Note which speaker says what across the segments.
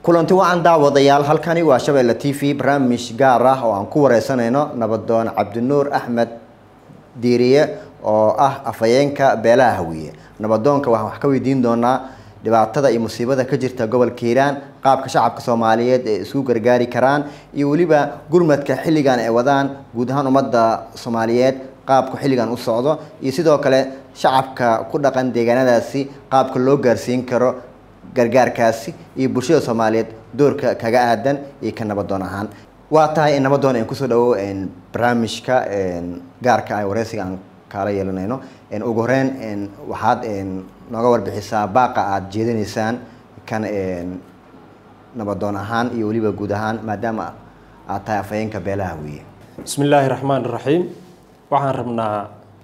Speaker 1: kulanti wacan daawadayaal halkani waa shabeelle t v barnaamij gaar ah oo aan ku wareysanayno nabadoon cabdinuur axmed diiriye oo ah afhayeenka beelaha hawiye nabadoonka waxaan wax ka weydiin doonaa dhibaatada iyo musiibada ka jirta gobolka hiiraan qaabka shacabka soomaaliyeed ee isku gargaari karaan iyo weliba gurmadka xilligan ay wadaan guud ahaan ummadda soomaaliyeed qaabku xilligan u socdo iyo sidoo kale shacabka ku dhaqan deegaanadaasi qaabka loo gaarsiin karo gargaarkaasi iyo bulshada soomaaliyeed doorka kaga aadan iyo ka nabadoon ahaan waa tahay in nabadoon aan kusoo dhawo barnaamijka gaarka ah wareysiga aan kaala yeelanayno ugu horeyn waxaad nooga warbixisaa baaqa aada jeedinaysaan kan nabadoon ahaan iyo weliba guud ahaan maadaama aad tahay afhayeenka beelaha weeye
Speaker 2: bismi illaahi raxmaan raxiim waxaan rabnaa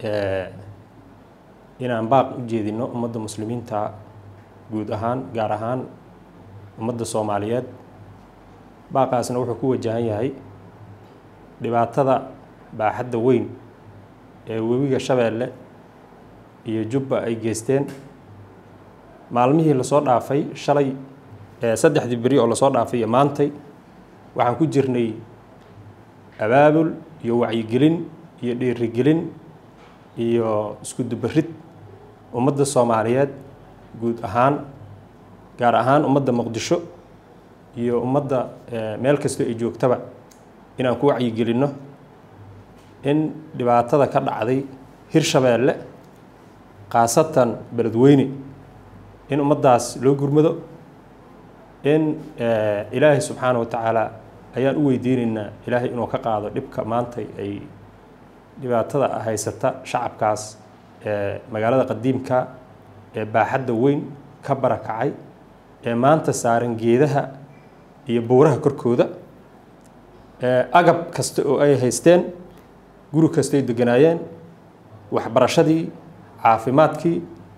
Speaker 2: inaan baaq u jeedino ummadda muslimiinta guud ahaan gaar ahaan ummadda soomaaliyeed baaqaasna wuxuu ku wajahan yahay dhibaatada baaxadda weyn ee webiga shabeelle iyo jubba ay geysteen maalmihii lasoo dhaafay shalay saddexdii beri oo lasoo dhaafay iyo maantay waxaan ku jirnay abaabul iyo wacyigelin iyo dhiirigelin iyo isku dubarid ummadda soomaaliyeed guud ahaan gaar ahaan ummadda muqdisho iyo ummadda meel kastoo ay joogtaba inaan ku wacyigelinno in dhibaatada ka dhacday hirshabeelle khaasatan beledweyne in ummaddaas loo gurmado in ilaahay subxaana wa tacaala ayaan u weydiinaynaa ilaahay inuu ka qaado dhibka maantay ay dhibaatada haysata shacabkaas ee magaalada qadiimka ee baaxadda weyn ka barakacay ee maanta saaran geedaha iyo buuraha korkooda agab kasta oo ay haysteen guri kastaay deganaayeen waxbarashadii caafimaadkii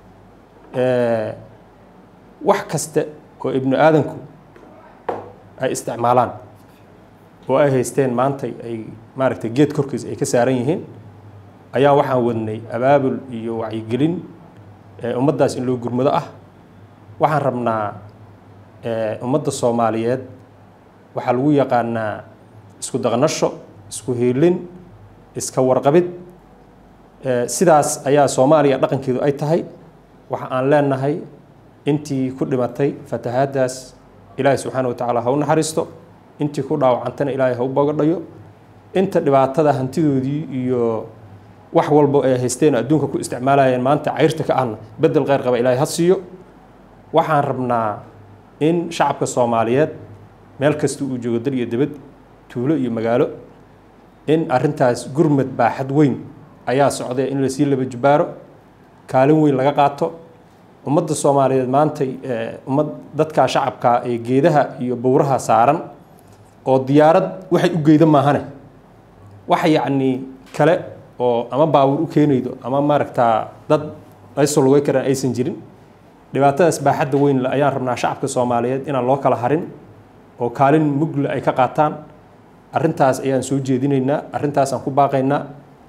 Speaker 2: wax kaste oo ibnu aadanku ay isticmaalaan oo ay haysteen maantay ay maaragtay geed korkiis ay ka saaran yihiin ayaa waxaan wadnay abaabul iyo wacyigelin ummaddaas in loo gurmado ah waxaan rabnaa ummadda soomaaliyeed waxaa lagu yaqaanaa isku daqnasho isku hiilin iska warqabid sidaas ayaa soomaaliya dhaqankeedu ay tahay waxa aan leenahay intii ku dhimatay fatahaaddaas ilaahay subxaana wa tacaala ha u naxariisto intii ku dhaawacantana ilaahay ha u bogadhayo inta dhibaatada hantidoodii iyo wax walbo ay haysteen adduunka ku isticmaalayeen maanta cayrta ka ahna bedel kheyr qaba ilaahay ha siiyo waxaan rabnaa in shacabka soomaaliyeed meel kasta uu joogo dal iyo dibad tuulo iyo magaalo in arrintaas gurmad baaxad weyn ayaa socday in lasii laba jubaaro kaalin weyn laga qaato ummadda soomaaliyeed maantay ummad dadkaa shacabkaa ee geedaha iyo bowraha saaran oo diyaarad waxay u geyda maahane wax yacnii kale oo ama baawur u keenaydo ama maaragtaa dad ay sologay karaan aysan jirin dhibaatadaas baaxadda weyn ayaan rabnaa shacabka soomaaliyeed inaan loo kala harin oo kaalin mugle ay ka qaataan arrintaas ayaan soo jeedinaynaa arrintaasaan ku baaqaynaa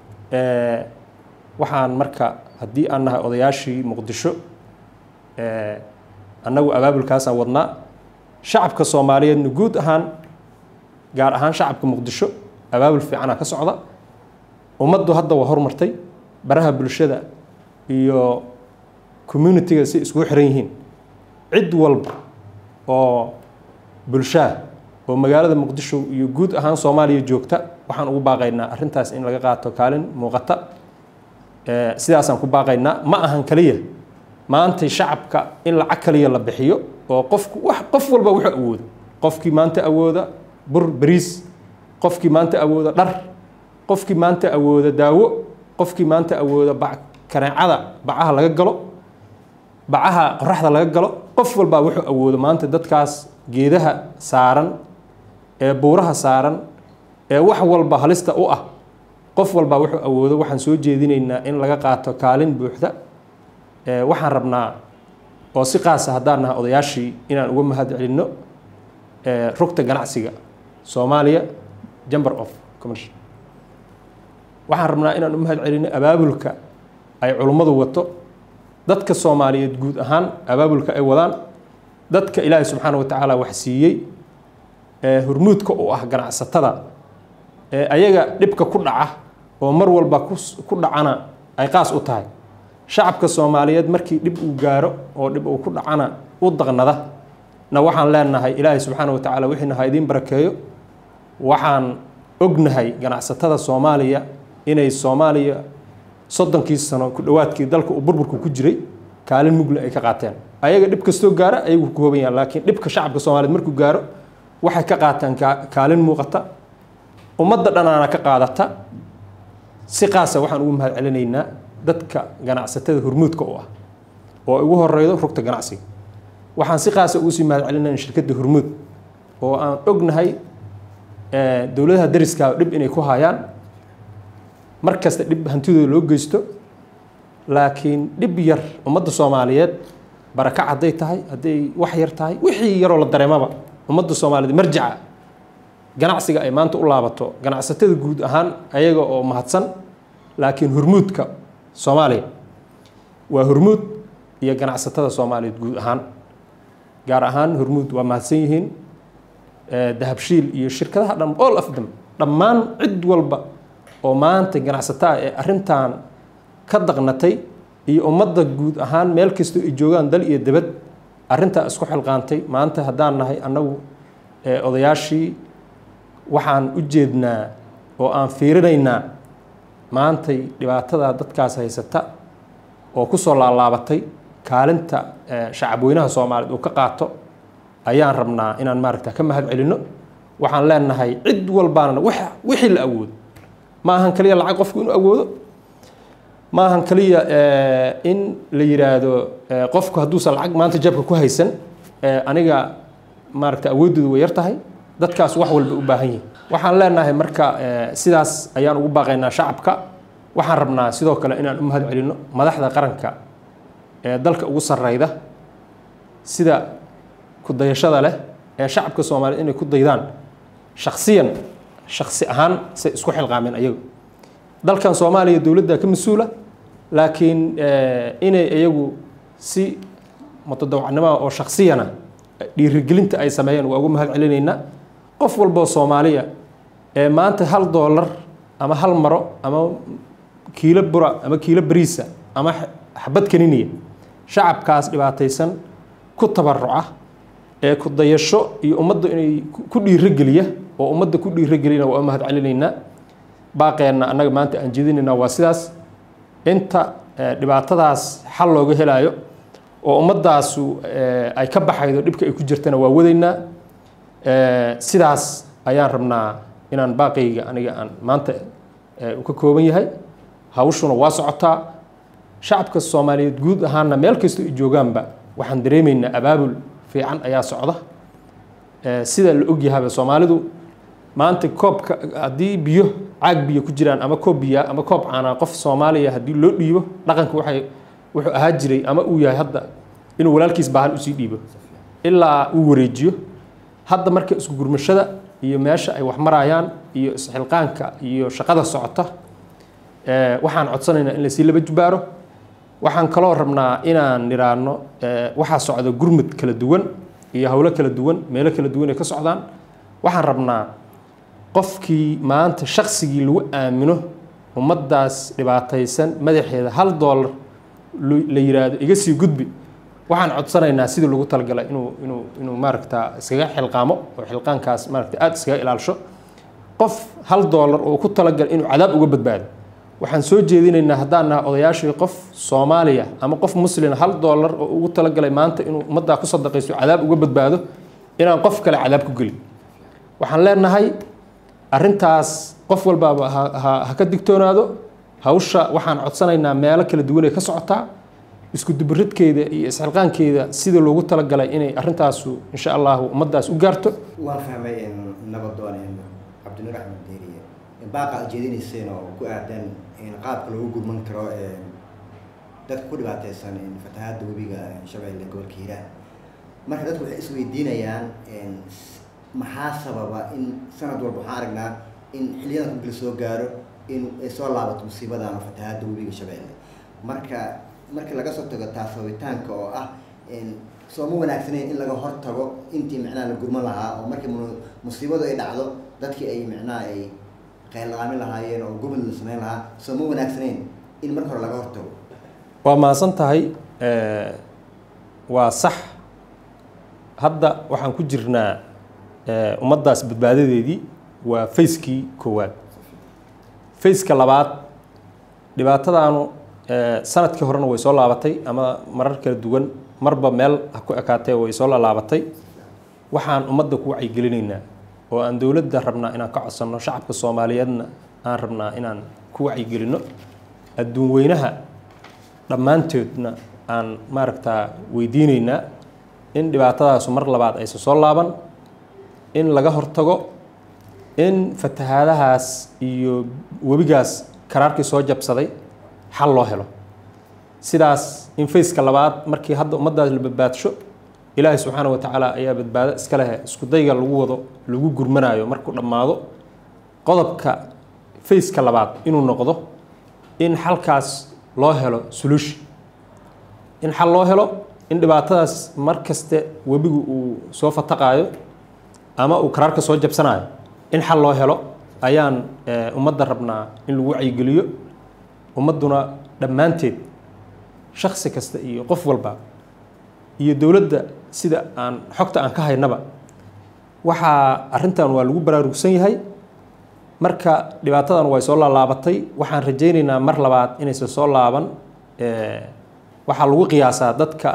Speaker 2: waxaan marka haddii aan nahay odayaashii muqdisho annagu abaabulkaasaan wadnaa shacabka soomaaliyeedna guud ahaan gaar ahaan shacabka muqdisho abaabul fiicanaa ka socda ummaddu hadda waa horumartay baraha bulshada iyo communitiga si iskugu xiran yihiin cid walba oo bulshaa oo magaalada muqdisho iyo guud ahaan soomaaliya joogta waxaan ugu baaqaynaa arrintaas in laga qaato kaalin muuqata sidaasaan ku baaqaynaa ma ahan kaliya maantay shacabka in lacag kaliya la bixiyo oo qofku wax qof walba wuxuu awoodo qofkii maanta awooda bur bariis qofkii maanta awooda dhar qofkii maanta awooda daawo qofkii maanta awooda bac kaneecada bacaha laga galo bacaha qoraxda laga galo qof walbaa wuxuu awoodo maanta dadkaas geedaha saaran ee buuraha saaran ee wax walba halista u ah qof walbaa wuxuu awoodo waxaan soo jeedinaynaa in laga qaato kaalin buuxda waxaan rabnaa oo si qaasa haddaan nahay odayaashii inaan uga mahad celinno rugta ganacsiga soomaaliya jamber of commercial waxaan rabnaa inaan u mahad celinno abaabulka ay culummadu wato dadka soomaaliyeed guud ahaan abaabulka ay wadaan dadka ilaahay subxaana wa tacaala wax siiyey ee hormuudka u ah ganacsatada ee ayaga dhibka ku dhaca oo mar walba ku dhacana ay qaas u tahay shacabka soomaaliyeed markii dhib uu gaaro oo dhib uu ku dhacana u daqnada na waxaan leenahay ilaahay subxaana wa tacaala wixiina ha idiin barakeeyo waxaan ognahay ganacsatada soomaaliya inay soomaaliya soddonkii sano ku dhowaadkii dalka uu burburku ku jiray kaalin mugle ay ka qaateen ayaga dhib kastoo gaara ayagu ku kooban yahan laakiin dhibka shacabka soomaaliyeed markuu gaaro waxay ka qaateen kaalin muuqata ummadda dhanaana ka qaadata si qaasa waxaan ugu mahad celinaynaa dadka ganacsatada hormuudka u ah oo ugu horeydo rugta ganacsiga waxaan si qaasa ugu sii mahad celinayna shirkadda hormuud oo aan ognahay dowladaha dariskaa dhib inay ku hayaan mar kasta dhib hantidooda loo geysto laakiin dhib yar ummadda soomaaliyeed barakac hadday tahay hadday wax yar tahay wixii yaroo la dareemaba ummadda soomaaliyeed marjaca ganacsiga ay maanta u laabato ganacsatada guud ahaan ayaga oo mahadsan laakiin hormuudka soomaaliya waa hormuud iyo ganacsatada soomaaliyeed guud ahaan gaar ahaan hormuud waa mahadsan yihiin dahabshiil iyo shirkadaha dhan all of them dhammaan cid walba oo maanta ganacsataa ee arrintan ka daqnatay iyo ummadda guud ahaan meel kastoo ay joogaan dal iyo debad arrintaa isku xilqaantay maanta haddaan nahay annagu odayaashii waxaan u jeednaa oo aan fiirinaynaa maantay dhibaatada dadkaas haysata oo kusoo laalaabatay kaalinta shacabweynaha soomaaliyeed uu ka qaato ayaan rabnaa inaan maaragta ka mahad celinno waxaan leenahay cid walbaana wixii la awoodo ma ahan kaliya lacag qofku inuu awoodo ma ahan kaliya in la yidhaahdo qofku hadduusan lacag maanta jabka ku haysan aniga maaragta awooddoodu way yar tahay dadkaas wax walba u baahan yihin waxaan leenahay marka sidaas ayaan ugu baaqaynaa shacabka waxaan rabnaa sidoo kale inaan u mahad celinno madaxda qaranka ee dalka ugu sarreyda sida kudayashada leh ee shacabka soomaaliyeed inay ku daydaan shaksiyan shaksi ahaan say isku xilqaameen ayagu dalkan soomaaliya dowladda ka mas-uula laakiin inay iyagu si mutadawacnimoa oo shaksiyana dhiirigelinta ay sameeyeen waa ugu mahad celinaynaa qof walboo soomaaliya ee maanta hal doolar ama hal maro ama kiilo bura ama kiilo bariisa ama xabad kaniniya shacabkaas dhibaataysan ku tabaruca ee ku dayasho iyo ummadda inay ku dhiirogeliya oo ummadda ku dhiirogelina waa u mahad celinaynaa baaqeenna annaga maanta aan jeedinaynaa waa sidaas inta dhibaatadaas xal looga helaayo oo ummaddaasu ay ka baxaydo dhibka ay ku jirtana waa wadaynaa sidaas ayaan rabnaa inaan baaqayga aniga aan maanta u ka kooban yahay hawshuna waa socotaa shacabka soomaaliyeed guud ahaanna meel kastoo ay joogaanba waxaan dareemaynaa abaabul fiican ayaa socda sida la ogyahaba soomaalidu maanta koobka haddii biyo caag biyo ku jiraan ama koob biyaa ama koob caanaa qof soomaaliya haddii loo dhiibo dhaqanka waxay wuxuu ahaa jiray ama uu yahay hadda inuu walaalkiis baahan usii dhiibo ilaa uu wareejiyo hadda marka isku gurmashada iyo meesha ay wax marayaan iyo isxilqaanka iyo shaqada socota waxaan codsanaynaa in lasii laba jubaaro waxaan kaloo rabnaa inaan nidhaahno waxaa socda gurmud kala duwan iyo howlo kala duwan meelo kala duwan ay ka socdaan waxaan rabnaa qofkii maanta shaksigii lagu aamino ummaddaas dhibaataysan madaxeeda hal doolar la yiraahdo iga sii gudbi waxaan codsanaynaa sidii lagu talagalay inuu inuu inuu maaragta iskaga xilqaamo oo xilqaankaas maaragta aada iskaga ilaalisho qof hal doolar oo ku talagalay inuu cadaab uga badbaado waxaan soo jeedinaynaa haddaan naha odayaashii qof soomaaliya ama qof muslima hal doolar oo ugu talagalay maanta inuu ummaddaa ku sadaqaysto cadaab uga badbaado inaan qof kale cadaab ku gelin waxaan leenahay arrintaas qof walbaaba ha ka digtoonaado hawsha waxaan codsanaynaa meelo kala duwan ay ka socotaa isku dubaridkeeda iyo isxilqaankeeda sida loogu talagalay inay arrintaasu insha allahu ummaddaas u gaarto
Speaker 1: waan fahmay nabadoon cabdinuur axmed deeriye baaqa aad jeedinayseen oo ku aadan qaabka loogu gurman karo dadka ku dhibaateysan fatahaadda webiga shabeelle gobolka hiiraan marka dadku waxay isweydiinayaan maxaa sababa in sanad walba waxaan aragnaa in xiliyadan marka la soo gaaro in ay soo laabato musiibadan oo fatahaadda webiga shabeelle marka marka laga soo tago taasabitaanka oo ah soo ma wanaagsaneyn in laga hortago intii micnaha la gurman lahaa oo markii musiibadu ay dhacdo dadkii ay micnaha ay qeylqaamin lahaayeen oo gurmad la sameyn lahaa soo ma wanaagsaneyn in marka hore laga hortago
Speaker 2: waa mahadsan tahay waa sax hadda waxaan ku jirnaa ummaddaas badbaadadeedii waa fayskii koowaad fayska labaad dhibaatadaanu sanadkii horena way soo laabatay ama marar kala duwan marba meel ha ku ekaatee way soo laalaabatay waxaan ummadda ku wacyigelinaynaa oo aan dowladda rabnaa inaan ka codsanno shacabka soomaaliyeedna aan rabnaa inaan ku wacyigelinno adduun weynaha dhammaantoodna aan maaragtaa weydiinaynaa in dhibaatadaasu mar labaad aysan soo laaban in laga hortago in fatahaadahaas iyo webigaas karaarkii soo jabsaday xal loo helo sidaas in fayska labaad markii hadda ummaddaas la badbaadsho ilaahay subxaana wa tacaala ayaa badbaado iska lehe isku dayga lagu wado lagu gurmanaayo markuu dhammaado qodobka fayska labaad inuu noqdo in xalkaas loo helo solution in xal loo helo in dhibaatadaas mar kaste webigu uu soo fataqaayo ama uu karaarka soo jabsanaayo in xal loo helo ayaan ummadda rabnaa in lagu wacyigeliyo ummadduna dhammaanteed shaksi kasta iyo qof walba iyo dowladda sida aan xogta aan ka haynaba waxaa arrintan waa lagu baraarugsan yahay marka dhibaatadan way soo laalaabatay waxaan rajaynaynaa mar labaad inaysan soo laaban waxaa lagu qiyaasaa dadka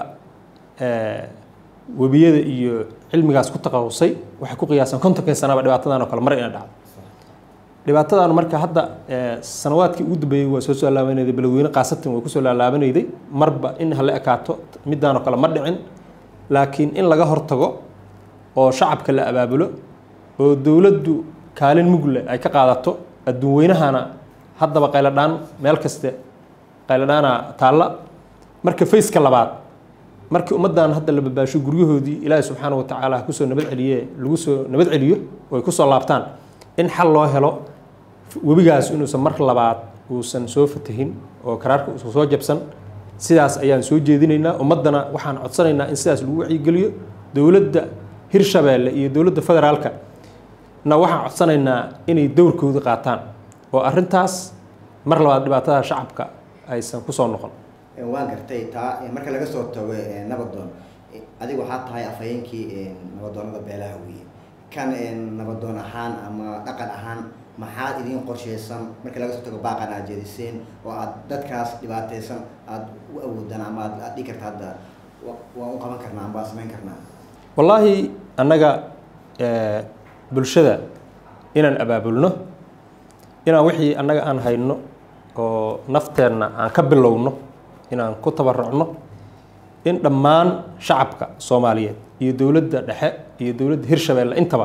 Speaker 2: webiyada iyo cilmigaas ku taqasusay waxay ku qiyaasaan kontonkii sanaba dhibaatadan oo kale mar ina dhacdo dhibaatadan marka hadda sanawaadkii ugu dambeeyey waa soo soo laabanayday beledweyne khaasatan way kusoo laalaabanayday marba in hala ekaato midaan oo kale ma dhicin laakiin in laga hortago oo shacabka la abaabulo oo dowladdu kaalin mugle ay ka qaadato adduun weynahana haddaba qayladhaan meel kaste qayladhaana taalla marka fayska labaad markii ummaddan hadda la badbaasho guryahoodii ilaahi subxaana wa tacaala ha kusoo nabad celiye lagu soo nabad celiyo oo ay kusoo laabtaan in xal loo helo webigaas inuusan mar labaad uusan soo fatahin oo karaarka uusan soo jabsan sidaas ayaan soo jeedinaynaa ummaddana waxaan codsanaynaa in sidaas lagu wacyigeliyo dowladda hirshabeelle iyo dowladda federaalka na waxaan codsanaynaa inay dowrkooda qaataan oo arrintaas mar labaad dhibaatada shacabka aysan kusoo noqon
Speaker 1: waan gartay taa marka laga soo tago nabadoon adiga waxaa tahay afhayeenkii nabadoonada beelaha weye kan nabadoon ahaan ama dhaqan ahaan maxaad idiin qorsheysan marka laga soo tago baaqan aad jeediseen oo aad dadkaas dhibaateysan aada u awoodaan ama aad aad dhigi karta hadda waan u qaban karnaa ama waan samayn karnaa
Speaker 2: wallaahi annaga bulshada inaan abaabulno inaan wixii annaga aan hayno oo nafteenna aan ka bilowno inaan ku tabarucno in dhammaan shacabka soomaaliyeed iyo dowladda dhexe iyo dowladda hirshabeelle intaba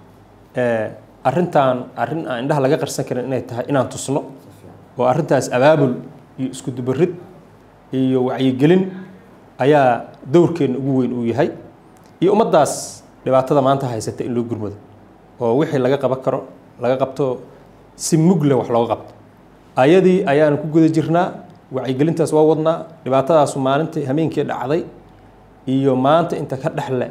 Speaker 2: arrintan arrin aan indhaha laga qarsan karin inay tahay inaan tusno oo arrintaas abaabul iyo isku dubarid iyo wacyigelin ayaa dowrkeenna ugu weyn uu yahay iyo ummaddaas dhibaatada maanta haysata in loo gurmado oo wixii laga qaban karo laga qabto si mugle wax looga qabto ayadii ayaanu ku guda jirnaa wacyigelintaas waa wadnaa dhibaatadaasu maalintii hameenkii dhacday iyo maanta inta ka dhexle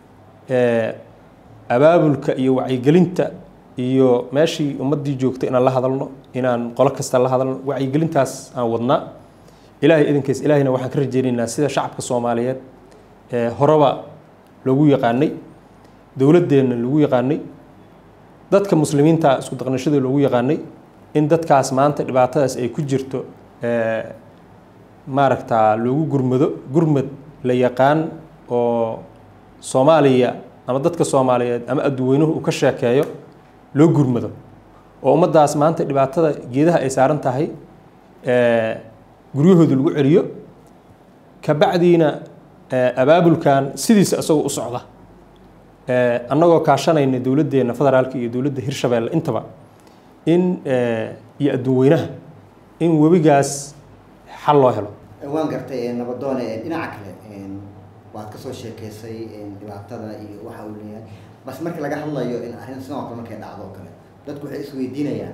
Speaker 2: abaabulka iyo wacyigelinta iyo meeshii ummaddii joogtay inaan la hadalno inaan qolo kasta la hadalno wacyigelintaas aan wadnaa ilaahay idinkiis ilaahayna waxaan ka rajeynaynaa sida shacabka soomaaliyeed horeba loogu yaqaanay dowladdeenna lagu yaqaanay dadka muslimiinta isku daqnashada loogu yaqaanay in dadkaas maanta dhibaatadaas ay ku jirto maaragtaa loogu gurmado gurmad la yaqaan oo soomaaliya ama dadka soomaaliyeed ama adduweynuhu uu ka sheekeeyo loo gurmado oo ummaddaas maanta dhibaatada geedaha ay saaran tahay guryahooda lagu celiyo kabacdiina abaabulkan sidiisa isagoo u socda annagoo kaashanayna dowladdeenna federaalka iyo dowladda hirshabeelle intaba in iyo adduun weynaha in webigaas xal loo helo
Speaker 1: waan gartay nabadoone dhinaca kale waad kasoo sheekeysay dhibaatada iyo waxa uu leeyahay bas marka laga hadlayo in arrin sidoo kale markay dhacdo oo kale dadku waxay isweydiinayaan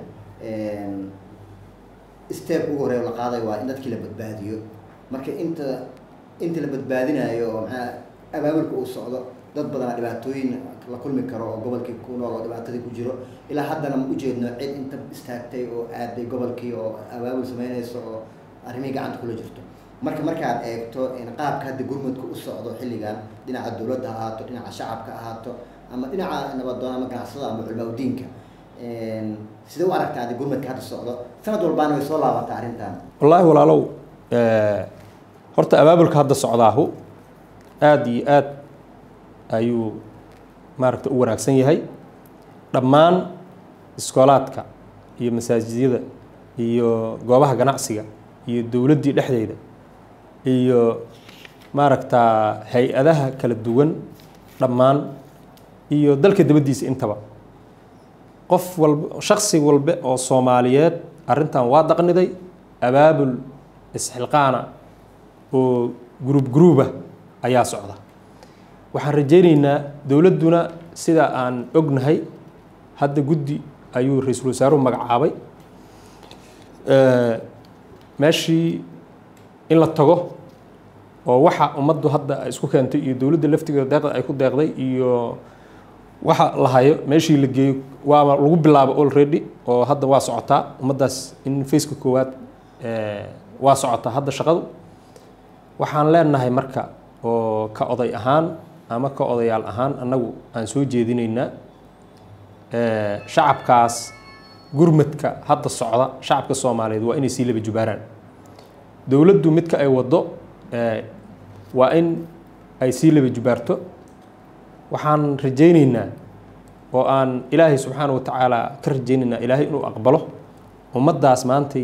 Speaker 1: step ugu horeeya la qaaday waa in dadkii la badbaadiyo marka inta inta la badbaadinayo oo maxaa abaabulka uu socdo dad badanaa dhibaatooyin la kulmi karo oo gobolkii ku nool oo dhibaatadii ku jiro ilaa haddana ma ujeedno cid inta istaagtay oo aaday gobolkii oo abaabul sameynayso oo arrimihii gacanta kula jirto marka markaad eegto qaabka hadda gurmudka u socdo xilligan dhinaca dowladda ha ahaato dhinaca shacabka ahaato ama dhinaca nabadoon ama ganacsada ama culmaa udiinka sidee u aragtaa adi gurmudka hadda socdo sanad walbaana way soo laabataa arrintan
Speaker 2: wallaahi walaalow horta abaabulka hadda socdaahu aada iyo aad ayuu maaragta u wanaagsan yahay dhammaan iskoolaadka iyo masaajidyada iyo goobaha ganacsiga iyo dowladdii dhexdeeda iyo maaragtaa hay-adaha kala duwan dhammaan iyo dalka dabaddiisa intaba qof walba shaksi walbe oo soomaaliyeed arrintan waa daqniday abaabul isxilqaana oo gruub gruuba ayaa socda waxaan rajaynaynaa dowladduna sida aan ognahay hadda guddi ayuu ra-iisul wasaaruhu magacaabay meeshii in la tago oo waxa ummaddu hadda ay isku keentay iyo dowladda laftigeeda deeqda ay ku deeqday iyo waxa la hayo meeshii la geeyo waaba lagu bilaabo already oo hadda waa socotaa ummaddaas in faceka koowaad waa socotaa hadda shaqadu waxaan leenahay marka oo ka oday ahaan ama ka odayaal ahaan annagu aan soo jeedinaynaa shacabkaas gurmadka hadda socda shacabka soomaaliyeed waa inay sii laba jubaaraan dowladdu midka ay waddo waa in ay sii laba jubaarto waxaan rajaynaynaa oo aan ilaahay subxaana wa tacaala ka rajaynaynaa ilaahay inuu aqbalo ummaddaas maantay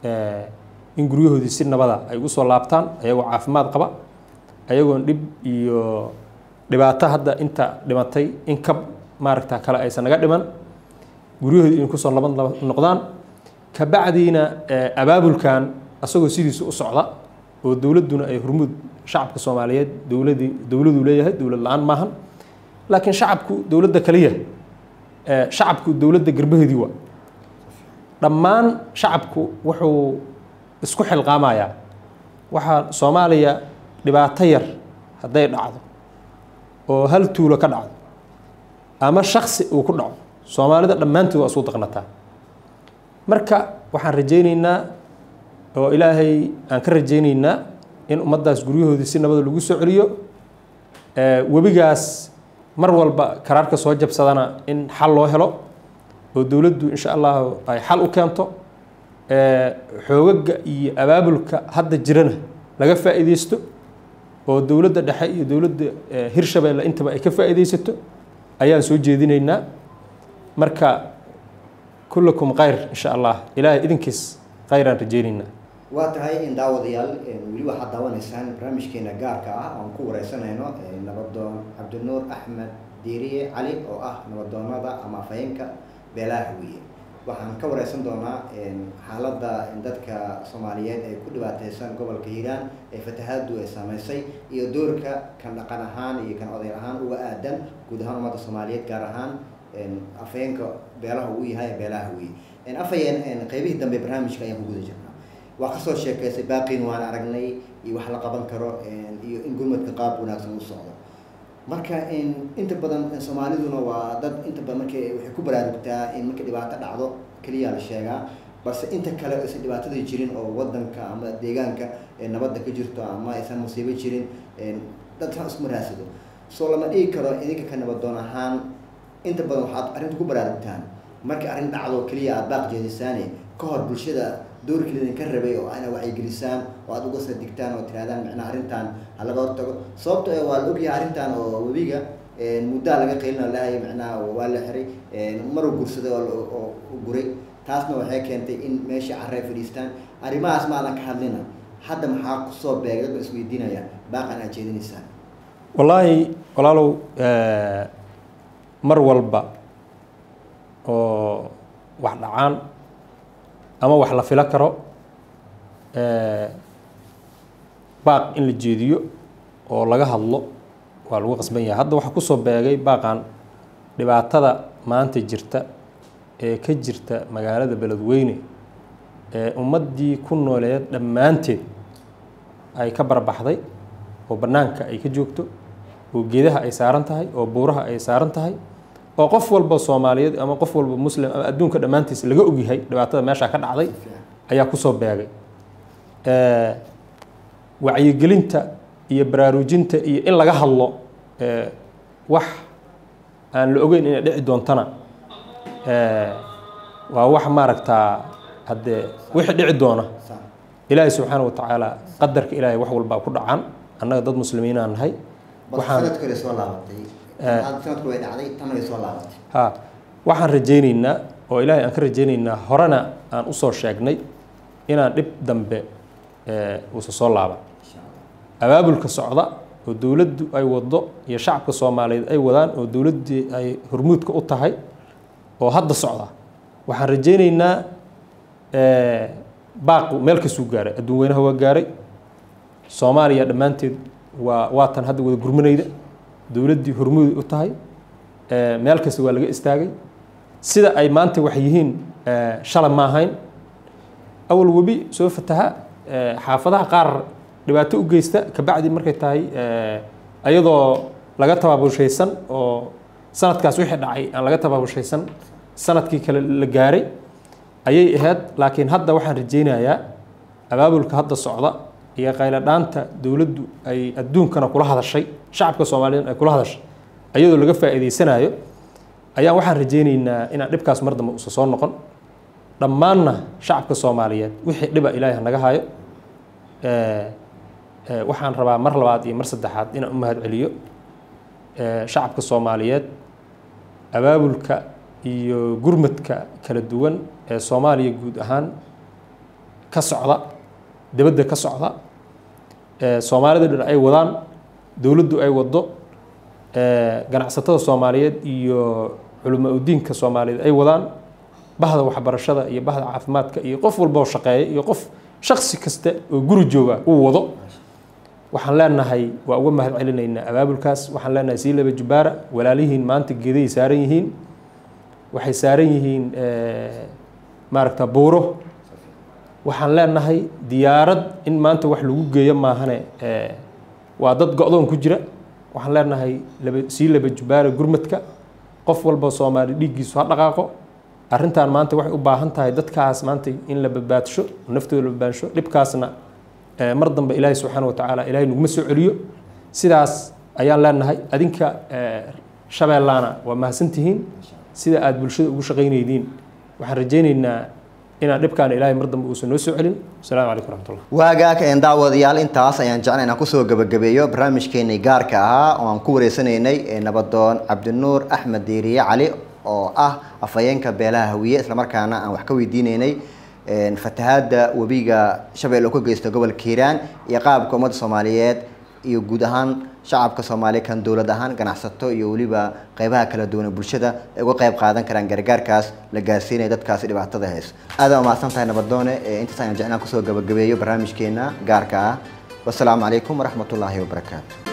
Speaker 2: in guryahoodii si nabada ay ugu soo laabtaan ayagoo caafimaad qaba ayagoon dhib iyo dhibaato hadda inta dhimatay in ka maaragta kale aysan naga dhiman guryahoodii in kusoo laban noqdaan kabacdiina abaabulkan asagoo sidiisa u socda oo dowladduna ay hormuud shacabka soomaaliyeed dowladii dowladuu leeyahay dowlad la-aan maahan laakiin shacabku dowladda kaliya shacabku dowladda garbaheedii waa dhammaan shacabku wuxuu isku xilqaamayaa waxaa soomaaliya dhibaato yar hadday dhacdo oo hal tuulo ka dhacdo ama shaksi uu ku dhaco soomaalida dhammaantood waa isku daqnataa marka waxaan rajaynaynaa oo ilaahay aan ka rajaynaynaa in ummaddaas guryahoodii si nabada lagu soo celiyo webigaas mar walba karaarka soo jabsadana in xal loo helo oo dowladdu insha allahu ay xal u keento xoogaga iyo abaabulka hadda jirana laga faa'iideysto oo dowladda dhexe iyo dowladda hirshabeelle intaba ay ka faa'iideysato ayaan soo jeedinaynaa marka kullakum khayr insha allah ilaahay idinkiis khayraan rajaynaynaa
Speaker 1: waa tahay in daawadayaal weli waxaad daawanaysaan barnaamijkeena gaarka ah oan ku wareysanayno nabadoon cabdinuur axmed diiriye cali oo ah nabadoonada ama afhayeenka beelaha hawiye waxaan ka wareysan doonaa xaaladda dadka soomaaliyeed ay ku dhibaateysan gobolka hiiraan ee fatahaadu ay saameysay iyo doorka kan dhaqan ahaan iyo kan oday ahaan uga aadan guud ahaan ummadda soomaaliyeed gaar ahaan afhayeenka beelaha uu yahay beelaha hawiye afhayeen qeybihii dambe barnaamijka ayaan ku guda jirnaa waa kasoo sheekeysay baaqiin waan aragnay iyo wax la qaban karo iyo in gurmadka qaab wanaagsan u socdo marka inta badan soomaaliduna waa dad inta badan marka waxay ku baraarugtaa in marka dhibaato dhacdo keliya la sheegaa balse inta kale aysan dhibaatadii jirin oo wadanka ama deegaanka nabadda ka jirto ama aysan musiibo jirin dadkan isma raadsado soo lama dhigi karo idinka ka nabadoon ahaan inta badan waxaad arrinta ku baraarugtaan marka arrin dhacdo keliya aad baaq jeedisaane ka hor bulshada doorkii idinka rabay oo ina wacyigelisaan oo aada uga sadigtaan oo tirahdaan micnaha arrintan ha laga hortago sababto waa la ogyahay arrintan oo webiga muddaa laga qaylina lahay micnaha waa la xiray maruu gursaday oo guray taasna waxay keentay in meeshii carre ay fadhiistaan arrimahaas maadan ka hadlina hadda maxaa kusoo beegay dadba isweydiinaya baaqan aad jeedinaysaan
Speaker 2: wallaahi walaalow mar walba oo wax dhacaan ama wax la filo karo baaq in la jeediyo oo laga hadlo waa lagu qasban yahay hadda waxaa kusoo beegay baaqan dhibaatada maanta jirta ee ka jirta magaalada beledweyne ee ummaddii ku nooleed dhammaanteed ay ka barbaxday oo bannaanka ay ka joogto oo geedaha ay saaran tahay oo buuraha ay saaran tahay oo qof walba soomaaliyeed ama qof walba muslim ama adduunka dhammaantiisa laga ogyahay dhibaatada meesha ka dhacday ayaa kusoo beegay wacyigelinta iyo baraarujinta iyo in laga hadlo wax aan la ogeyn inay dhici doontana waa wax maaragtaa haddee wixii dhici doona ilaahay subxaana wa tacaala qadarka ilaahay wax walbaa ku dhacaan annaga dad muslimiinaan nahay ha waxaan rajaynaynaa oo ilaahay aan ka rajaynaynaa horena aan usoo sheegnay inaan dhib dambe uusa soo laaban abaabulka socda oo dowladdu ay wado iyo shacabka soomaaliyeed ay wadaan oo dowladdii ay hormuudka u tahay oo hadda socda waxaan rajaynaynaa baaqu meel kasuu gaaray adduun weynaha waa gaaray soomaaliya dhammaanteed waa waatan hadda wada gurmanayda dowladdii hormuud u tahay meel kasta waa laga istaagay sida ay maanta wax yihiin shalay ma ahayn awal webi soo fataha xaafadaha qaar dhibaato u geysta kabacdi markay tahay ayadoo laga tabaabushaysan oo sanadkaas wixii dhacay aan laga tabaabushaysan sanadkii kale la gaaray ayay ahayd laakiin hadda waxaan rajaynayaa abaabulka hadda socda iyo qayladhaanta dowladdu ay adduunkana kula hadashay shacabka soomaaliyeed ay kula hadashay ayadoo laga faa'iidaysanayo ayaan waxaan rajaynaynaa inaan dhibkaas mar dambe usa soo noqon dhammaanna shacabka soomaaliyeed wixii dhiba ilaahay hanaga hayo waxaan rabaa mar labaad iyo mar saddexaad inaan u mahad celiyo shacabka soomaaliyeed abaabulka iyo gurmadka kala duwan ee soomaaliya guud ahaan ka socda dibadda ka socda soomaalida dhan ay wadaan dowladdu ay wado ganacsatada soomaaliyeed iyo culamo udiinka soomaaliyeed ay wadaan bahda waxbarashada iyo bahda caafimaadka iyo qof walba oo shaqeeya iyo qof shaksi kasta oo guri jooga uu wado waxaan leenahay waa uga mahad celinaynaa abaabulkaas waxaan leenahay sii laba jubaara walaalihiin maanta geedahay saaran yihiin waxay saaran yihiin maaragta buuro waxaan leenahay diyaarad in maanta wax lagu geeyo maahane waa dad go-doon ku jira waxaan leenahay laba sii laba jubaara gurmadka qof walba soomaali dhiiggiisu ha dhaqaaqo arrintan maanta waxay u baahan tahay dadkaas maanta in la badbaadsho naftooda la badbaadsho dhibkaasna mar dambe ilaahay subxaana wa tacaala ilaahay naguma soo celiyo sidaas ayaan leenahay adinka shabeellaana waa mahadsantihiin sida aada bulshada ugu shaqaynaydiin waxaan rajaynaynaa inaan dhibkaana ilaahay mar dambe uusan noo soo celin asalaamu calaykum raxmatullah
Speaker 1: waagaag een daawadayaal intaas ayaan jeclay inaan kusoo gabagabeeyo barnaamijkeenii gaarka ahaa oo aan ku wareysanaynay nabadoon cabdinuur axmed diiriye cali oo ah afhayeenka beelaha hawiye islamarkaana aan wax ka weydiineynay fatahaada webiga shabeelle oo ka geysta gobolka hiiraan iyo qaabka ummadda soomaaliyeed iyo guud ahaan shacabka soomaaliya kan dowlad ahaan ganacsato iyo weliba qeybaha kala duwan ee bulshada ay uga qeyb qaadan karaan gargaarkaas la gaarsiinaya dadkaasi dhibaatada hayso aad aa umahadsan tahay nabadoone intaas ayaan jeclaan kusoo gabagabeeyo barnaamijkeena gaarka ah wasalaamu calaykum waraxmatullaahi wabarakaatu